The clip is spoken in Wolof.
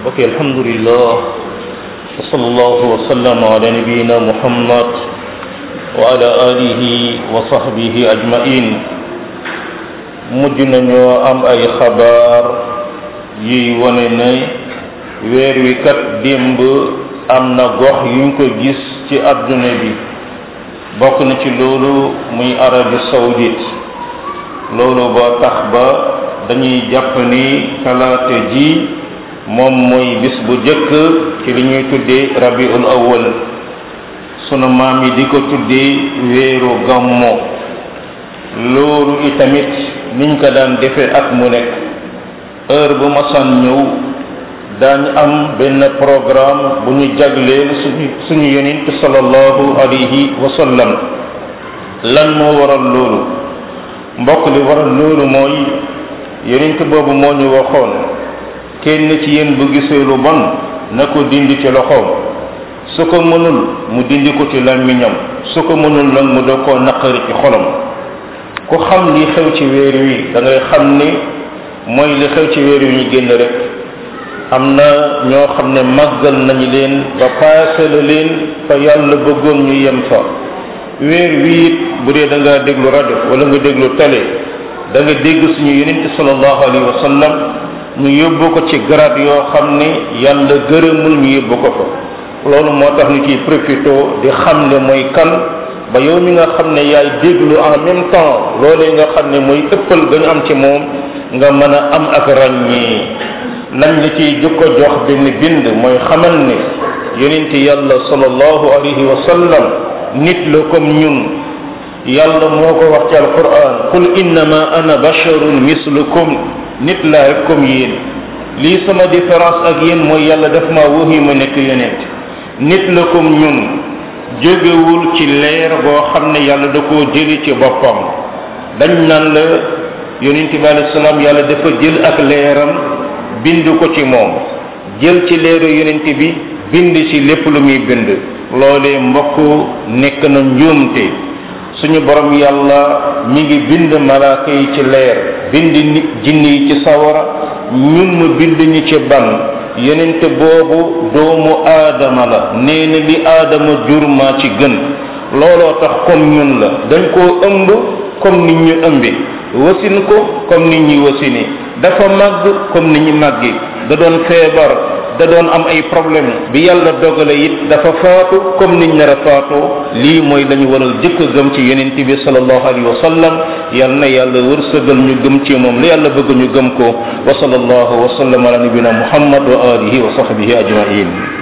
ok alhamdulillah wa sallallahu wa sallam ala nabiyina muhammad wa ala alihi wa sahbihi ajmain mujj nañoo am ay xabaar yiy wane ne weer wi kat démb am na gox yuñ ko gis ci adduna bi bokk na ci loolu muy Arabie saoudite loolu ba tax ba dañuy jàpp ni talaata ji moom mooy bis bu jëkk ci li ñuy tuddee rabiul awwal sunu maam yi di ko tuddee weeru gammo loolu itamit niñ ko daan defee at mu nekk heure bu masan ñëw daañu am benn programme bu ñu jagleel suñu suñu yonent sallallahu alayhi wa sallam lan moo waral loolu mbokk li waral loolu mooy yonent boobu moo ñu waxoon kenn ci yéen bu gisee lu bon na ko dindi ci loxoom su ko mënul mu dindi ko ci làmmiñam su ko mënul nag mu doo koo naqari ci xolam ku xam li xew ci weer wi da ngay xam ni mooy li xew ci weer wi ñu génn rek am na ñoo xam ne màggal nañu leen ba paase la leen fa yàlla bëggoon ñu yem fa weer wi it bu dee da nga déglu rajo wala nga déglu télé da nga dégg suñu yonent sallallahu alayhi wa sallam ñu yóbbu ko ci grade yoo xam ne yàlla gërëmul ñu yóbbu ko fa loolu moo tax ñu ciy profité di xam ne mooy kan ba yow mi nga xam ne yaay déglu en même temps loolee nga xam ne mooy ëppal ga ñu am ci moom nga mën a am ak ràññee nañ la ciy jukko jox benn bind mooy xamal ne yonent yàlla sallallahu alayhi wa sallam nit la comme ñun yàlla moo ko wax ci alquran qul innama ana basharun mislukum nit laa rek comme yéen lii sama différence ak yéen mooy yàlla daf ma waxi ma nekk yonent nit la comme ñun jógewul ci leer boo xam ne yàlla da koo jëli ci boppam dañ naan la yonent bi alayhi salaam yàlla dafa jël ak leeram bind ko ci moom jël ci leeru yonent bi bind ci lépp lu muy bind loolee mbokk nekk na njuumte suñu borom yàlla mi ngi bind malaaka yi ci leer bind nit jinni yi ci sawara ñun mu bind ñu ci ban yonent boobu doomu aadama la nee na li aadama jur maa ci gën looloo tax comme ñun la dañ koo ëmb comme nit ñu ëmbi wasin ko comme nit ñi wasini dafa màgg comme nit ñi màggi da doon feebar da doon am ay problème bi yàlla dogale it dafa faatu comme niñ nar a faatoo lii mooy lañu waral jëkk gëm ci yonent bi sallallahu alayhi wa sallam yal na yàlla wërsëgal ñu gëm ci moom la yàlla bëgg ñu gëm ko wa sallallahu wa sallam ala nabina muhammad wa alihi wa sahbihi ajmain